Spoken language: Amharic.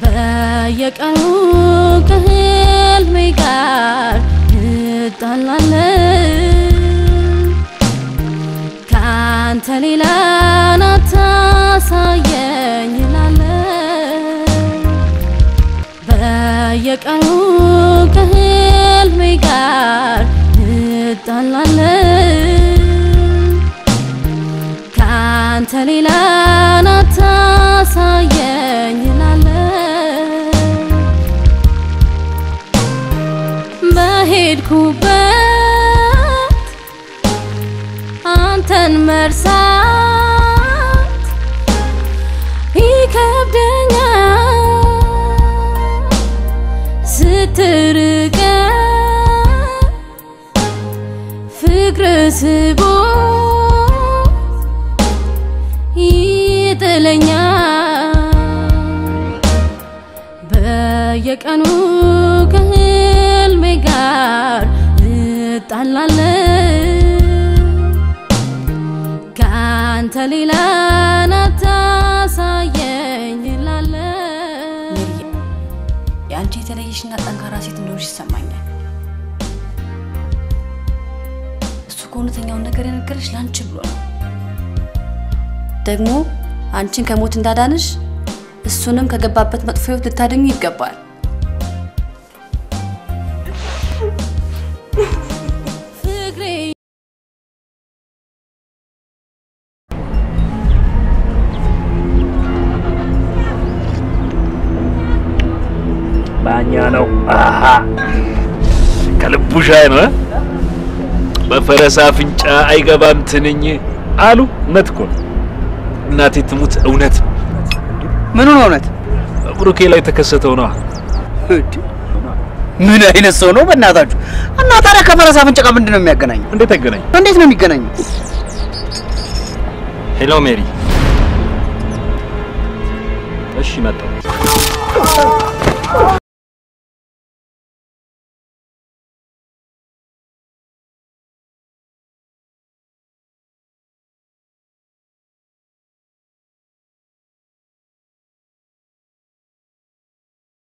በየቀኑ ከህልሜ ጋር እጣላለሁ ካንተ ሌላ ናታሳየኝ እላለሁ በየቀኑ ከህልሜ ጋር እጣላለሁ ካንተ ሌላ ናታሳየኝ እላለሁ በሄድኩበት አንተን መርሳት ይከብደኛል ስትርቀኝ ፍቅር ስቦ ይጥለኛል በየቀኑ ከህልሜ ጋር እጣላለሁ ከአንተ ሌላ ናታሳየኝ እላለሁ የአንቺ የተለየሽና ጠንካራ ሴት እንደሆንሽ ይሰማኛል። እሱ ከእውነተኛውን ነገር የነገረሽ ለአንቺ ብሎ ነው። ደግሞ አንቺን ከሞት እንዳዳንሽ እሱንም ከገባበት መጥፎ ህይወት ልታደኙ ይገባል። ፍቅሬ ባኛ ነው። አሃ ከልቡ ሻይ ነው። እ? በፈረስ አፍንጫ አይገባም ትንኝ አሉ። እውነት እኮ ነው። እናቴ ትሙት እውነት ነው። ምኑ ነው እውነት? ብሩኬ ላይ የተከሰተው ነው። እንዴ! ምን አይነት ሰው ነው በእናታችሁ? እና ታዲያ ከፈረስ አፍንጫ ጋር ምንድን ነው የሚያገናኘው? እንዴት አይገናኝ? እንዴት ነው የሚገናኘው? ሄሎ ሜሪ። እሺ መጣሁ።